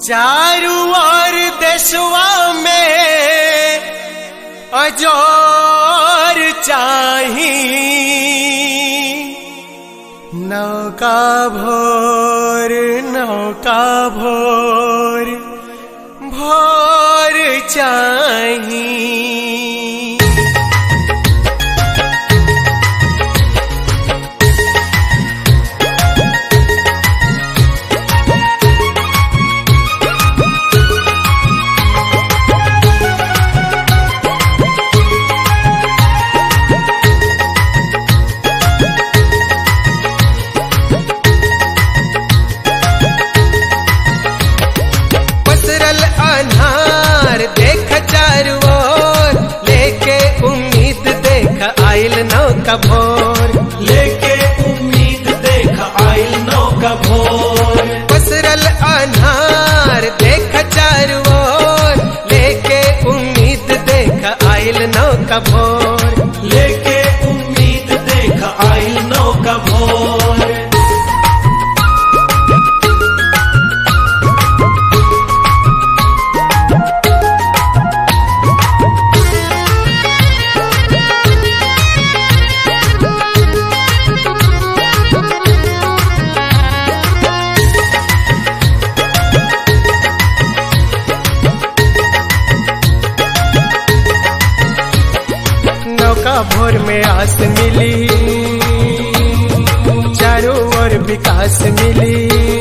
चारू ओर देशवा में अजोर चाही नौका भोर नौका भोर भोर चाही पसरल अनार देख चारू ओर लेके उम्मीद देख आइल नौका भोर लेके उम्मीद देख आइल नौका भोर पसरल अनार देख चारू ओर लेके उम्मीद देख आइल नौका भोर लेके उम्मीद देख आइल नौका भोर नौका भोर में आस मिली चारों ओर विकास मिली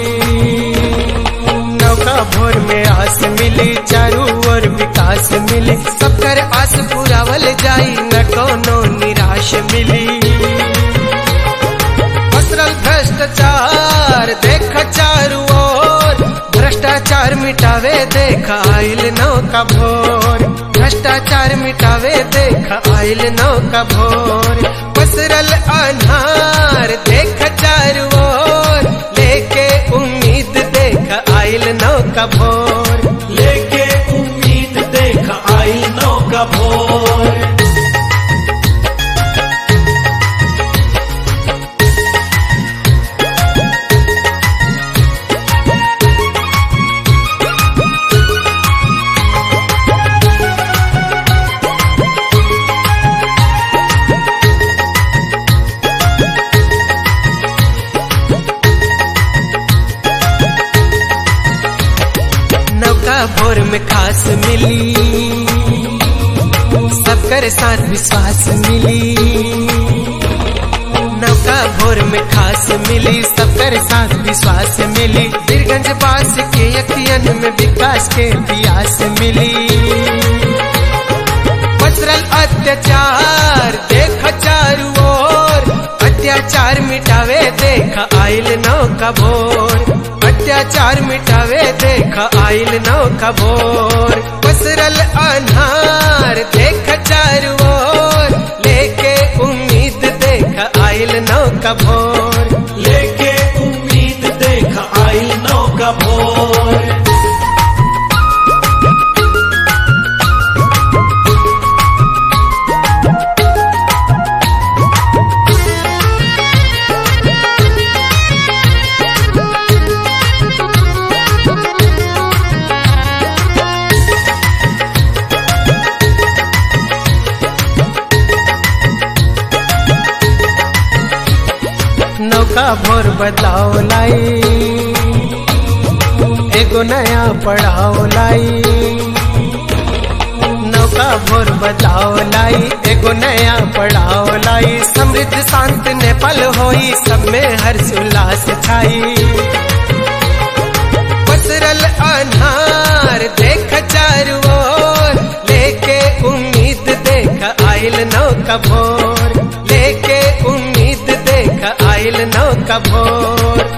नौका भोर में आस मिली चारों ओर विकास मिली सबकर आस पुरावल जाई न कोनो निराश मिली पसरल भ्रष्टाचार देख चारू ओर भ्रष्टाचार मिटावे देख आइल नौका भोर भ्रष्टाचार मिटावे देख आइल नौका भोर पसरल अनार देख चारू ओर लेके उम्मीद देख आइल नौका भोर लेके उम्मीद देख आइल नौका भोर नौका भोर में खास मिली सबकर साथ विश्वास मिली नौका भोर में खास मिली सबकर साथ विश्वास मिली बीरगंज पास के अखियन में विकास के प्यास मिली पसरल अत्याचार देख चारू ओर अत्याचार मिटावे देख आइल नौका भोर अत्याचार मिटावे देख आइल नौका भोर पसरल अनार देख चारू ओर लेके उम्मीद देख आइल नौका भोर लेके उम्मीद देख आइल नौका भोर नौका भोर बदलाव लाई एगो नया पड़ाव लाई नौका भोर बदलाव लाई एगो नया पड़ाव लाई समृद्ध शांत नेपाल होई सब में हर्ष उल्लास छाई पसरल अनार देख चारू ओर लेके उम्मीद देख आइल नौका भोर लेके उम्मीद देख आइल नौका भोर